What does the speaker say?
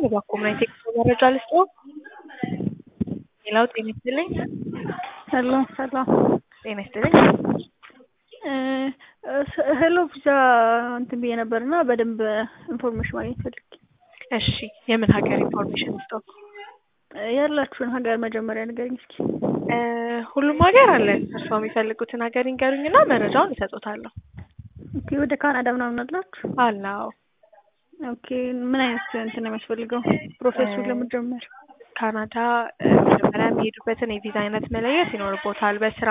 እባክዎ ምን አይነት የጉዞ መረጃ ልስጥዎ? ሌላው ጤና ይስጥልኝ። ሄሎ ሰላም ጤና ይስጥልኝ። ሄሎ ቪዛ እንትን ብዬ ነበር እና በደንብ ኢንፎርሜሽን ማግኘት ፈልጌ እሺ የምን ሀገር ኢንፎርሜሽን ልስጥዎ? ያላችሁን ሀገር መጀመሪያ ንገሪኝ እስኪ። ሁሉም ሀገር አለን። እርስዎ የሚፈልጉትን ሀገር ይንገሩኝና መረጃውን እሰጥዎታለሁ። ኦኬ ወደ ካናዳ ምናምን አላችሁ? አለ አዎ። ኦኬ ምን አይነት እንትን ነው የሚያስፈልገው ፕሮሰሱን ለመጀመር? ካናዳ መጀመሪያ የሚሄዱበትን የቪዛ አይነት መለየት ይኖርቦታል። በስራ